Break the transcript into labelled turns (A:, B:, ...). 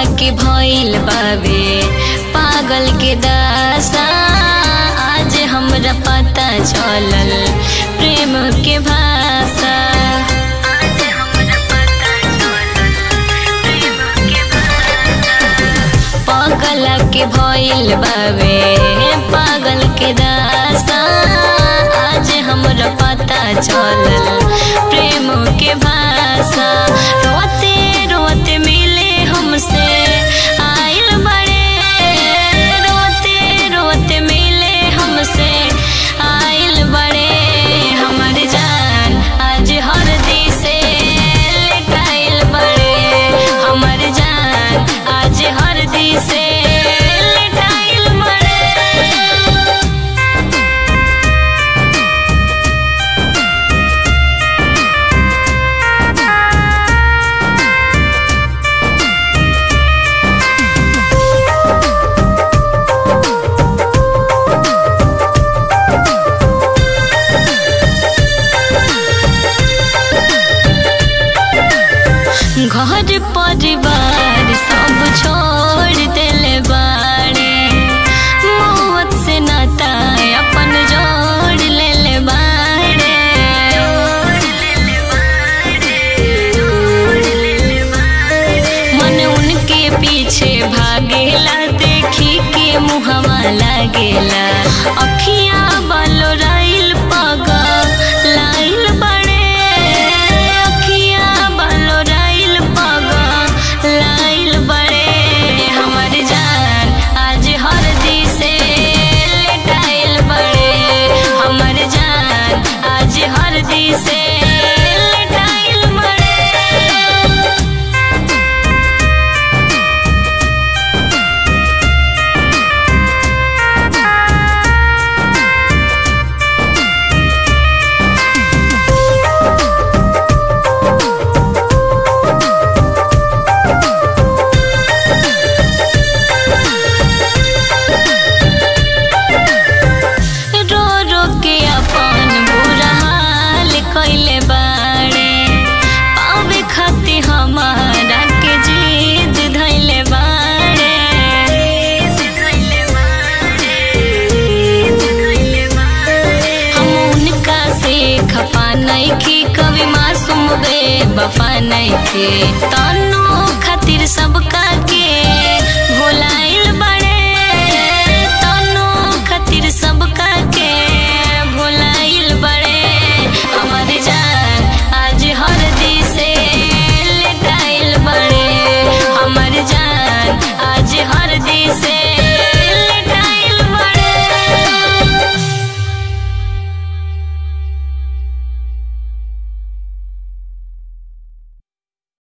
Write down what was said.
A: के भइल बावे पागल के दासा आज हमरा पता चलल प्रेम के भाषा आज हमरा पता चलल प्रेम के भाषा पागल के भइल बावे पागल के दासा आज हमरा पता चलल प्रेम के भाषा रोते रोते मिले हमसे आइल बड़े रोते रोते मिले हमसे आइल बड़े हमर जान आज हर दिसे लेटाइल बड़े हमर जान आज हर दिसे लेटाइल बड़े घर परिवार सब छोड़ देले बाड़े मौत से नाता अपन जोड़ लेले बाड़े मन उनके पीछे भागेला देखी के मुहवा लागेला अखिया बालो राइल पगा लाइल बड़े अखिया बालो राइल पगा लाइल बड़े हमर जान आज हर दिसे लेटाइल बड़े हमर जान आज हर दिसे लेटाइल बड़े रो रो के अपन बुरा हाल कैले बाड़े पावे खाती हमारा के जीत धैले बाड़े हम उनका से खपा नइखी कभी मासूम बे वफा नइखे तनो खातिर सबका के भोला